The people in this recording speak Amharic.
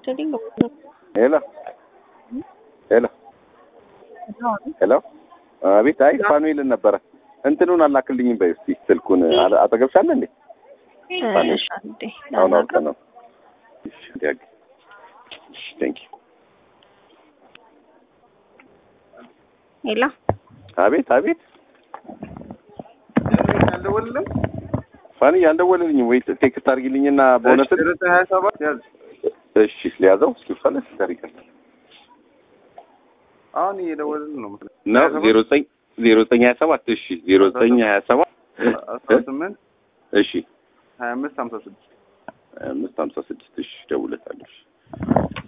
Studying ሄሎ ሄሎ ሄሎ አቤት። አይ ፋኑኤልን ነበረ እንትኑን አላክልኝም በይ እስኪ ስልኩን አለ- አጠገብሻለ እንዴ? እሺ አንዴ አሁን አውቀ ነው። እሺ ዲያግ እሺ ቴንክ ዩ ሄሎ አቤት አቤት። አልደወልልም። ፋኒ ያልደወለልኝም ወይ ቴክስት አድርጊልኝና በእውነት ሀያ ሰባት ያዝ። እሺ ሊያዘው እስኪ ፈለስ ታሪካል አሁን እየደወልን ነው። ነው ዜሮ ዘጠኝ ዜሮ ዘጠኝ ሀያ ሰባት እሺ ዜሮ ዘጠኝ ሀያ ሰባት አስራ ስምንት እሺ ሀያ አምስት ሀምሳ ስድስት አምስት ሀምሳ ስድስት እሺ ደውለታለሁ። እሺ